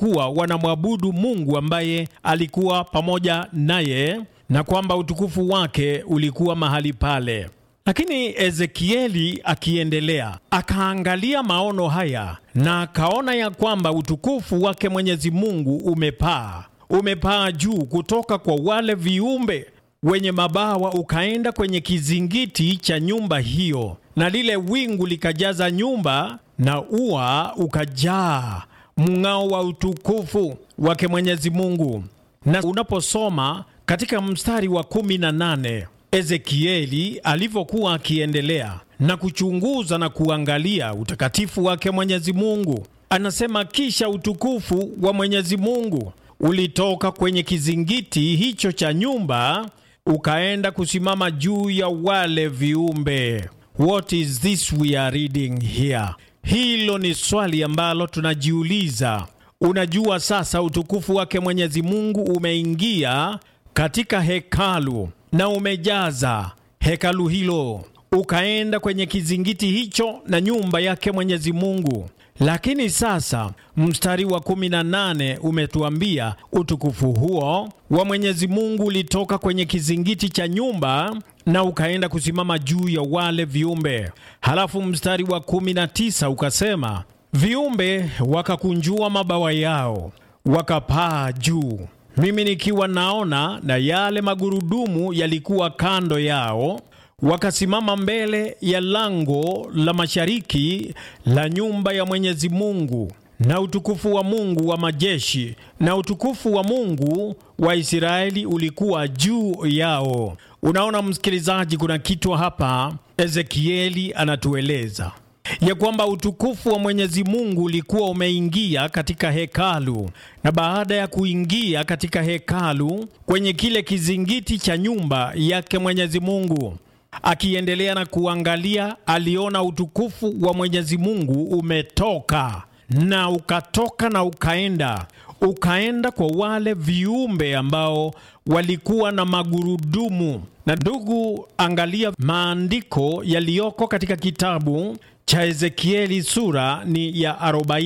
kuwa wanamwabudu Mungu ambaye alikuwa pamoja naye na kwamba utukufu wake ulikuwa mahali pale. Lakini Ezekieli akiendelea akaangalia maono haya na akaona ya kwamba utukufu wake Mwenyezi Mungu umepaa, umepaa juu kutoka kwa wale viumbe wenye mabawa ukaenda kwenye kizingiti cha nyumba hiyo, na lile wingu likajaza nyumba na ua ukajaa mng'ao wa utukufu wake Mwenyezi Mungu. Na unaposoma katika mstari wa kumi na nane Ezekieli alivyokuwa akiendelea na kuchunguza na kuangalia utakatifu wake Mwenyezi Mungu, anasema kisha utukufu wa Mwenyezi Mungu ulitoka kwenye kizingiti hicho cha nyumba ukaenda kusimama juu ya wale viumbe. What is this we are reading here? Hilo ni swali ambalo tunajiuliza. Unajua, sasa utukufu wake Mwenyezi Mungu umeingia katika hekalu na umejaza hekalu hilo, ukaenda kwenye kizingiti hicho na nyumba yake Mwenyezi Mungu. Lakini sasa mstari wa 18 umetuambia utukufu huo wa Mwenyezi Mungu ulitoka kwenye kizingiti cha nyumba na ukaenda kusimama juu ya wale viumbe. Halafu mstari wa 19 ukasema, viumbe wakakunjua mabawa yao wakapaa juu, mimi nikiwa naona, na yale magurudumu yalikuwa kando yao wakasimama mbele ya lango la mashariki la nyumba ya Mwenyezi Mungu, na utukufu wa Mungu wa majeshi na utukufu wa Mungu wa Israeli ulikuwa juu yao. Unaona msikilizaji, kuna kitu hapa Ezekieli anatueleza ya kwamba utukufu wa Mwenyezi Mungu ulikuwa umeingia katika hekalu, na baada ya kuingia katika hekalu kwenye kile kizingiti cha nyumba yake Mwenyezi Mungu akiendelea na kuangalia, aliona utukufu wa Mwenyezi Mungu umetoka na ukatoka na ukaenda ukaenda kwa wale viumbe ambao walikuwa na magurudumu. Na ndugu, angalia maandiko yaliyoko katika kitabu cha Ezekieli, sura ni ya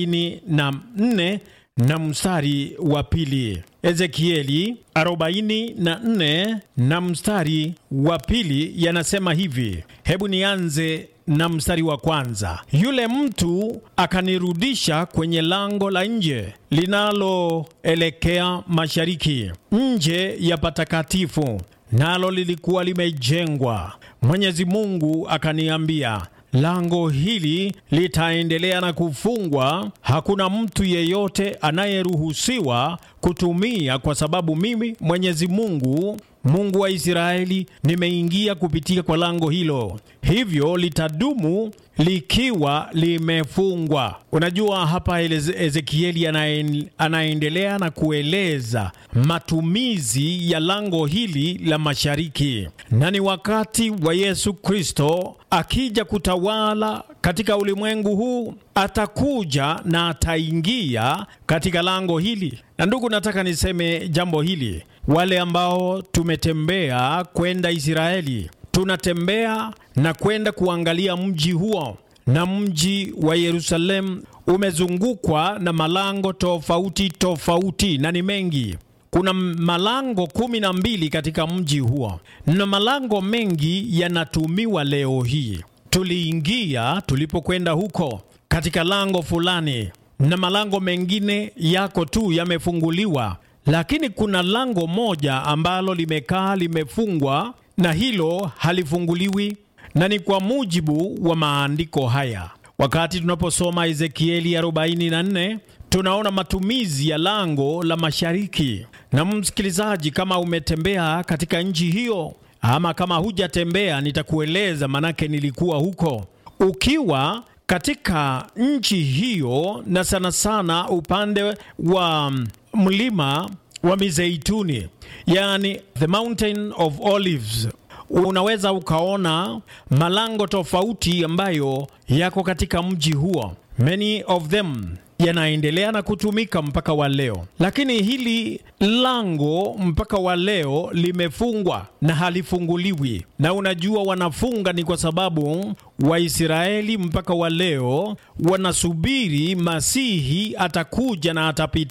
44 na mstari wa pili. Ezekieli 44 na mstari wa pili yanasema hivi. Hebu nianze na mstari wa kwanza. Yule mtu akanirudisha kwenye lango la nje linaloelekea mashariki, nje ya patakatifu, nalo lilikuwa limejengwa. Mwenyezi Mungu akaniambia lango hili litaendelea na kufungwa. Hakuna mtu yeyote anayeruhusiwa kutumia, kwa sababu mimi Mwenyezi Mungu, Mungu wa Israeli, nimeingia kupitia kwa lango hilo, hivyo litadumu likiwa limefungwa. Unajua, hapa Ezekieli anaendelea na kueleza matumizi ya lango hili la mashariki, na ni wakati wa Yesu Kristo akija kutawala katika ulimwengu huu, atakuja na ataingia katika lango hili. Na ndugu, nataka niseme jambo hili, wale ambao tumetembea kwenda Israeli tunatembea na kwenda kuangalia mji huo, na mji wa Yerusalemu umezungukwa na malango tofauti tofauti, na ni mengi. Kuna malango kumi na mbili katika mji huo, na malango mengi yanatumiwa leo hii. Tuliingia tulipokwenda huko katika lango fulani, na malango mengine yako tu yamefunguliwa, lakini kuna lango moja ambalo limekaa limefungwa na hilo halifunguliwi, na ni kwa mujibu wa maandiko haya. Wakati tunaposoma Ezekieli 44 tunaona matumizi ya lango la mashariki. Na msikilizaji, kama umetembea katika nchi hiyo ama kama hujatembea, nitakueleza manake nilikuwa huko. Ukiwa katika nchi hiyo, na sana sana upande wa mlima wa Mizeituni, yani the mountain of olives, unaweza ukaona malango tofauti ambayo yako katika mji huo. Many of them yanaendelea na kutumika mpaka wa leo, lakini hili lango mpaka wa leo limefungwa na halifunguliwi. Na unajua wanafunga ni kwa sababu Waisraeli mpaka wa leo wanasubiri Masihi atakuja na atapitia